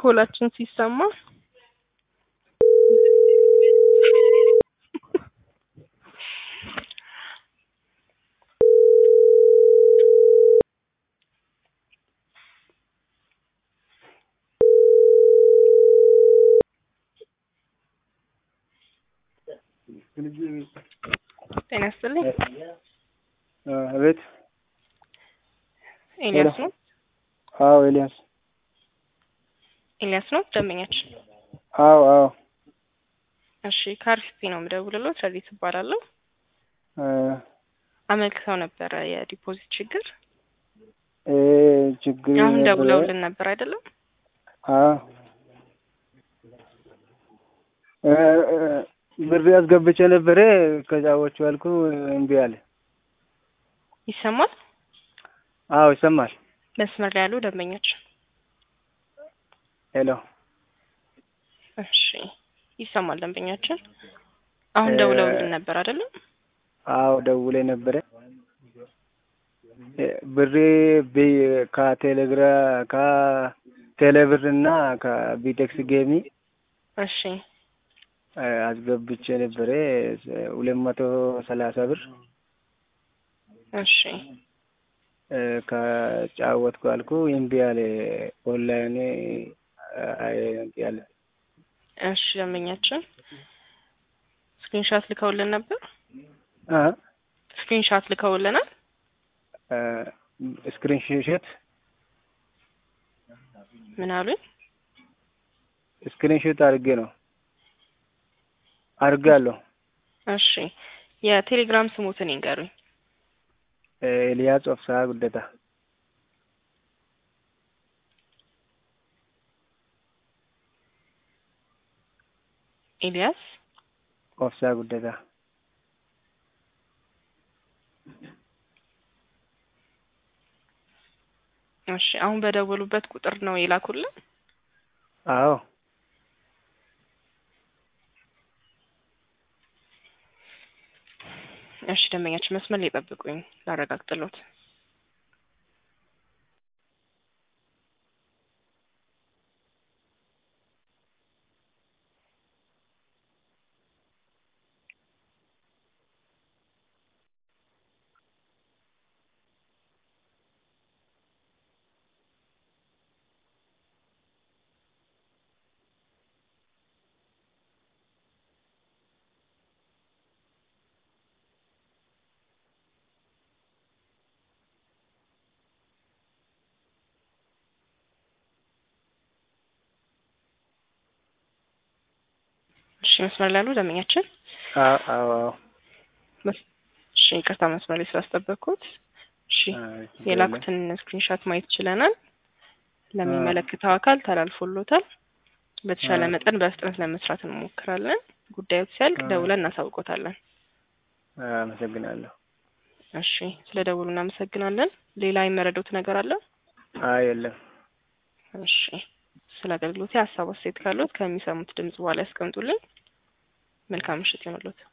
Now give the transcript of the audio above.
ኮላችን ሲሰማ ጤና ይስጥልኝ። አቤት። ኤልያስ ነው። አዎ ኤልያስ። ኤልያስ ነው ደንበኛችን። አዎ አዎ። እሺ ከአርሲፒ ነው የምደውልልዎት። ረዲት እባላለሁ። እ አመልክተው ነበረ የዲፖዚት ችግር። እ ችግር አሁን ነበረ። ደውለውልን ነበር አይደለም? አዎ እ እ ብር አስገብቼ ነበረ ከጫዎቹ ያልኩ እምቢ አለ። ይሰማል? አዎ ይሰማል። መስመር ላይ ያሉ ደንበኛችን። ሄሎ እሺ ይሰማል ደንበኛችን። አሁን እ ደውለውልን ነበር አይደለም? አዎ ደውሌ ነበረ። እ ብሬ ቢ- ከቴሌግራ ከቴሌብር እና ከቢቴክስ ጌሚ እሺ እ አስገብቼ ነበረ ሁለት መቶ ሰላሳ ብር እሺ እ ከጫወትኩ አልኩ እምቢ አለ። ኦንላይን አይ እምቢ አለ። እሺ ደንበኛችን ስክሪንሾት ልከውልን ነበር። አ ስክሪንሾት ልከውልናል። እ ስክሪን ሾት ምን አሉኝ? ስክሪን ሾት አድርጌ ነው አድርጋለሁ። እሺ የቴሌግራም ስሙትን ይንገሩኝ። እ ኤልያስ ኦፍሳ ጉደታ ኤልያስ ኦፍሳ ጉደታ እሺ አሁን በደወሉበት ቁጥር ነው የላኩልን። አዎ እሺ ደንበኛችን መስመር ላይ ጠብቁኝ ላረጋግጥሎት። እሺ መስመር ላይ ያሉ ደንበኛችን አዎ አዎ አዎ መስ- እሺ ይቅርታ መስመር ላይ ስላስጠበቅኩት። እሺ አይ ችግር የለም። የላኩትን ስክሪንሾት ማየት ችለናል። ለሚመለከተው አካል ተላልፎሎታል። በተሻለ አዎ። መጠን በፍጥነት ለመስራት እንሞክራለን። ጉዳዩ ሲያልቅ አዎ። ደውለን እናሳውቆታለን። አመሰግናለሁ። እሺ ስለ ደውሉ እናመሰግናለን። ሌላ የመረዱት ነገር አለ? አይ የለም። እሺ ስለ አገልግሎት ሀሳብ አስተያየት ካሉት ከሚሰሙት ድምጽ በኋላ ያስቀምጡልኝ። መልካም ምሽት ይሁንልዎት።